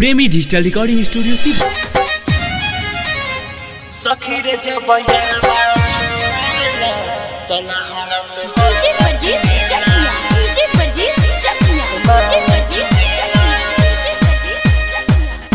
प्रेमी digital recording studio सी सखी रे जब यारवा तना हरा से DJ Parjeet Chakiya DJ Parjeet Chakiya DJ Parjeet Chakiya DJ Parjeet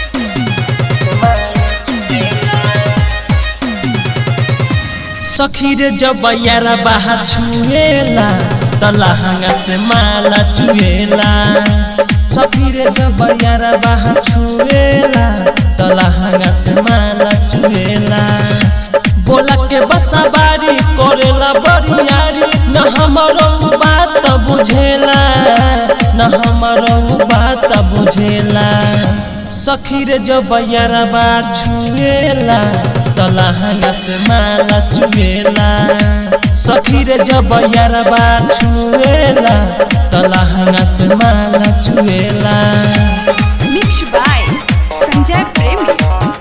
सखी रे जब यारा बाहा छुएला तलहंगा से माला चुएला सखी रे जब यारा बाहा छुएला तलहंगा से माला चुएला बोला के बसा बारी करेला बरियारी न हमरो बात बुझेला न हमरो बात बुझेला सखी रे जब यारा बा छुएला तलहंगा से माला चुएला सखी रे जब यारा बा छुएला तलहंगा से माला चुएला mix by Sanjay Premi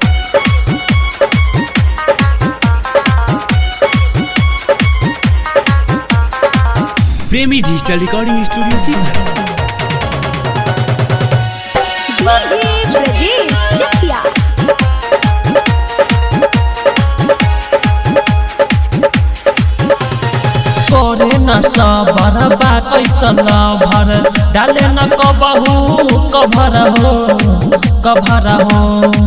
Premi digital recording studio सी डीजे ब्रजेश चकिया करे न सबर बा कैसन भर डाले न कबहू कभर हो कभर हो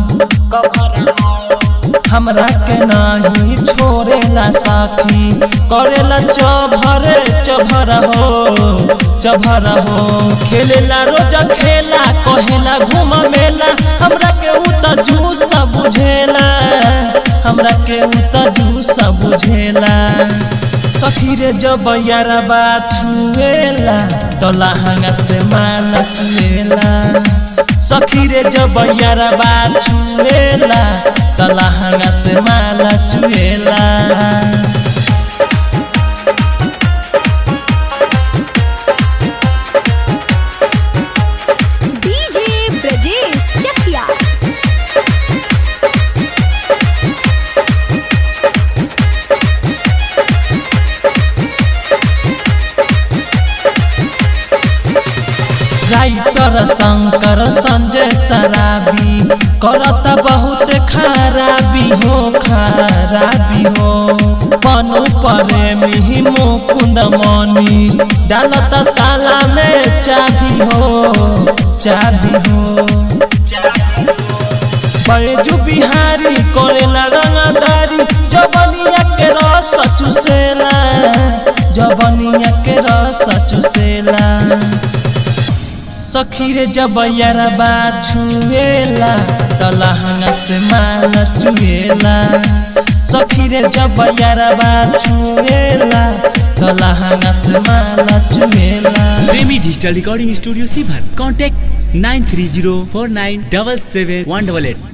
हमरा के नहीं छोड़ेला साथी करेला चभर चभर हो चभर हो खेलेला रोज खेला कहेला घूम मेला हमरा के उ त जूस बुझेला हमरा के उ त जूस बुझेला सखी रे जब यारा बा छुएला तलहंगा से माला चुएला सखी रे जब यारा बा छुएला तलहंगा से माला चुएला डीजे ब्रजेश चकिया राइटर शंकर संजय सराबी करता बहुत खराबी हो खराबी हो पनु प्रेमी मुकुंद मनी डालता ताला में चाबी हो चाबी हो बैजू बिहारी करेला रंगदारी जबनिया के रस चुसेला जबनिया के रस चुसेला सखी रे जब यारा बा छुएला तलहंगा से माला चुएला सखी रे जब यारा बा छुएला तलहंगा से माला चुएला प्रेमी डिजिटल रिकॉर्डिंग स्टूडियो सी contact nine three zero four nine double seven one double at